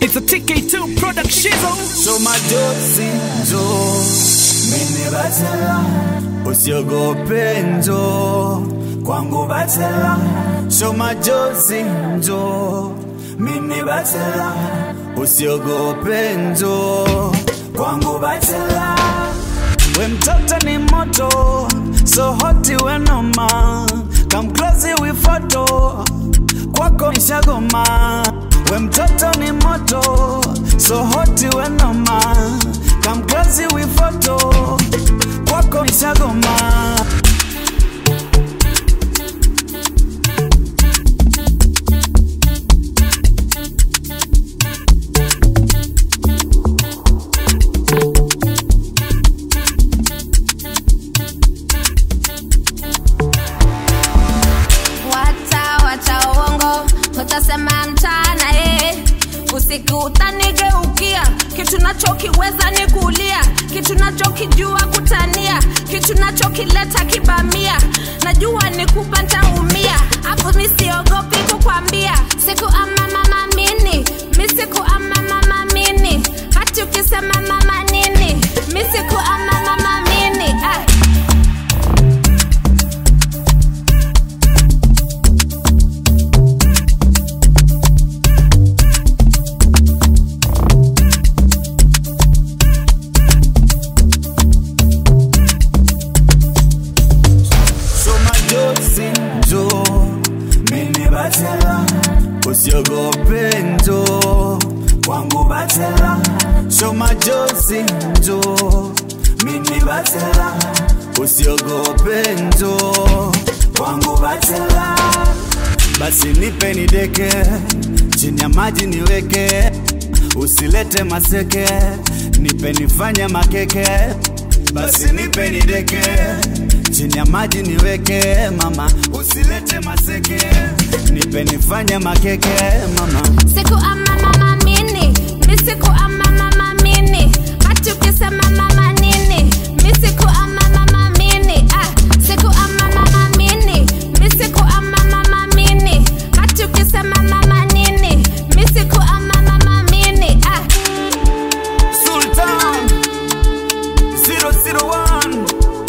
It's a TK2 production. So majozi njo mimi batela usiogope njo kwangu batela So majozi njo mimi batela usiogope njo kwangu batela we mtoto ni moto so hoti we noma come close we photo kwako nishagoma we mtoto ni moto so hoti we noma come close we photo kwako nishagoma Wacha wacha uongo, utasema mchana eh. Usiku utanigeukia, kitu nachokiweza ni kulia, kitu nachokijua kutania, kitu nachokileta kibamia, najua ni kupa ntaumia, hapo mi siogopi kukwambia, siku ama mama mini, mi siku ama mama mini, hati ukisema mama nini, mi siku ama mama mini ah. So majozi njo mimi batela usiogope njo kwangu batela So majozi njo mimi batela usiogope njo kwangu batela basi nipe nideke chini ya maji niweke usilete maseke nipe nifanye makeke basi nipe nideke chini ya maji niweke mama usilete maseke nipe nifanye makeke mama siku ama mama mini mi siku ama mama mini hati ukisema mama nini mi siku ama mama mini ah. siku ama mama mini mi siku ama mama mini hati ukisema mama nini mi siku ama mama mini ah. Sultan 001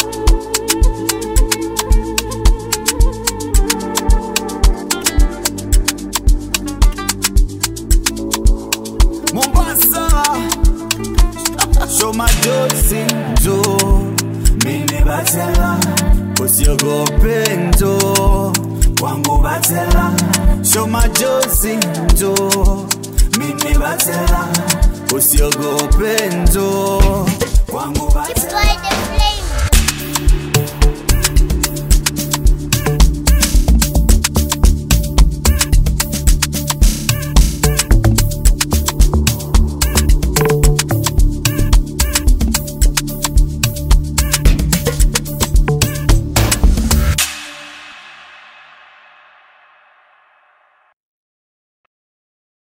Mombasa Show majozi njo mimi batela usiogope njo kwangu batela Show majozi njo mimi batela usiogope njo kwangu batela Boy, the flame.